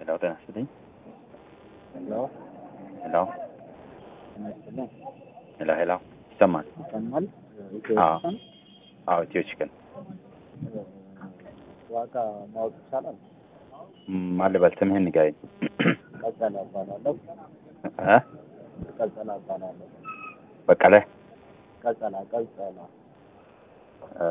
ሄሎ ጤና ይስጥልኝ። ሄሎ ሄሎ ጤና ይስጥልኝ። ሄሎ ሄሎ ይሰማል? ይሰማል? ኢትዮ አዎ። ቺክን አዎ ኢትዮ ቺክን ዋጋ ማወቅ ይቻላል? ማን ልበል? ስምህን ንገረኝ። ቀጸላ እባላለሁ። እ ቀጸላ እባላለሁ። በቀለ ቀጸላ ቀጸላ እ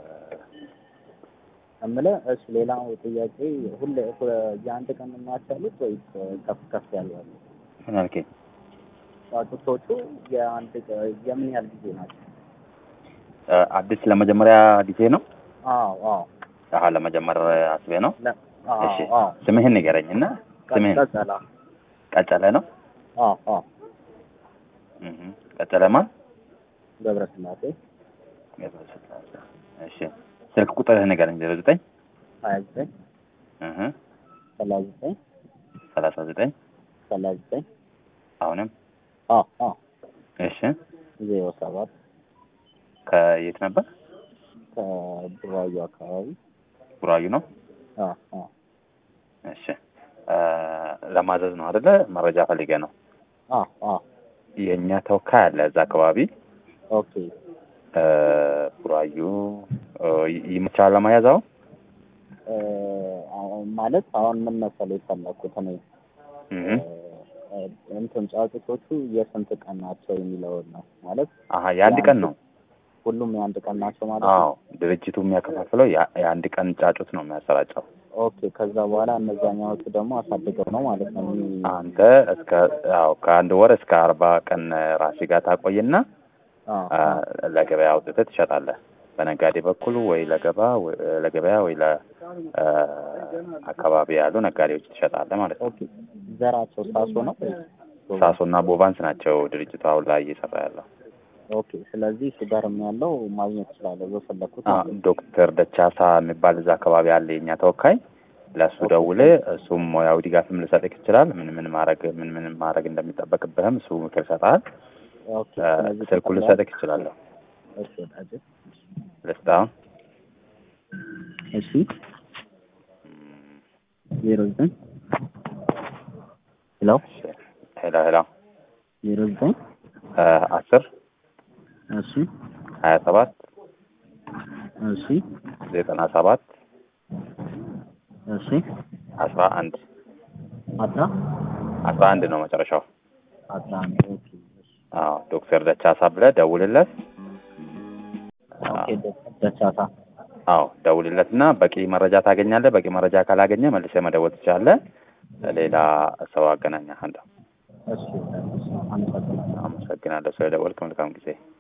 እምልህ እሺ፣ ሌላው ጥያቄ ሁሌ ሁ- የአንድ ቀን የማያቻሉት ወይስ ከፍ ከፍ ያሉ አሉ? ምን አልከኝ? ጫጩቶቹ የአንድ ቀ- የምን ያህል ጊዜ ናቸው? እ አዲስ ለመጀመሪያ ጊዜ ነው? አዎ አዎ አሀ ለመጀመር አስቤ ነው። ለ- አዎ እሺ አዎ ስምህን ንገረኝ እና ስምህን ቀጸላ ቀጨለ ነው? አዎ አዎ እህ ቀጨለ ማን? ገብረስላሴ ገብረስላሴ። እሺ ስልክ ቁጥርህ ንገረኝ። ዜሮ ዘጠኝ ሀያ ዘጠኝ እህ ሰላሳ ዘጠኝ ሰላሳ ዘጠኝ ሰላሳ ዘጠኝ አሁንም አዎ አዎ እሺ ዜሮ ሰባት ከየት ነበር? ከቡራዩ አካባቢ ቡራዩ ነው። አዎ አዎ እሺ እ ለማዘዝ ነው አይደለ? መረጃ ፈልጌ ነው። አዎ አዎ የእኛ ተወካይ አለ እዛ አካባቢ ኦኬ እ ቡራዩ እ ይመቻል ለመያዝ አሁን? እ አሁን ማለት አሁን ምን መሰለህ የፈለኩት እኔ እህ እ እንትን ጫጩቶቹ የስንት ቀን ናቸው የሚለውን ነው ማለት አሀ የአንድ ቀን ነው። ሁሉም የአንድ ቀን ናቸው ማለት አዎ ነው። ድርጅቱ የሚያከፋፍለው ያ- የአንድ ቀን ጫጩት ነው የሚያሰራጨው። ኦኬ ከዛ በኋላ እነዛኛዎቹ ደግሞ አሳድገው ነው ማለት ነው። የሚ- አንተ እስከ ያው ከአንድ ወር እስከ አርባ ቀን ራሴ ጋር ታቆይና አዎ አ፣ ለገበያ አውጥተህ ትሸጣለህ። በነጋዴ በኩል ወይ ለገባ ወይ- ለገበያ ወይ ለአካባቢ ያሉ ነጋዴዎች ትሸጣለህ ማለት ነው። ኦኬ ዘራቸው ሳሶ ነው ወይስ? ሳሶና ቦቫንስ ናቸው ድርጅቱ አሁን ላይ እየሰራ ያለው። ኦኬ ስለዚህ እሱ ጋርም ያለው ማግኘት እችላለሁ በፈለኩት አ፣ ማለት ነው። ዶክተር ደቻሳ የሚባል እዛ አካባቢ አለ የኛ ተወካይ። ለእሱ ደውለህ እሱም ሙያዊ ድጋፍም ልሰጥህ ይችላል። ምን ምን ማድረግ ምን ምን ማድረግ እንደሚጠበቅብህም እሱ ምክር ይሰጥሃል። ኦኬ አ፣ ስለዚህ ስልኩ ልሰጥህ ይችላለሁ። እሺ ወዳጄ ልስጥህ አሁን እሺ ዜሮ ዘጠኝ ሄሎ ሄሎ ሄሎ ዜሮ ዘጠኝ አ፣ አስር እሺ ሀያ ሰባት እሺ ዘጠና ሰባት እሺ አስራ አንድ አስራ አስራ አንድ ነው መጨረሻው። አስራ አንድ ኦኬ እሺ አዎ ዶክተር ደቻሳ ብለህ ደውልለት። ኦኬ ዶክተር ደቻሳ አዎ ደውልለት እና በቂ መረጃ ታገኛለህ። በቂ መረጃ ካላገኘ መልሰህ መደወል ትችላለህ። ሌላ ሰው አገናኛለሁ። እሺ እሺ አመሰግናለሁ አመሰግናለሁ ስለደወልክ። መልካም ጊዜ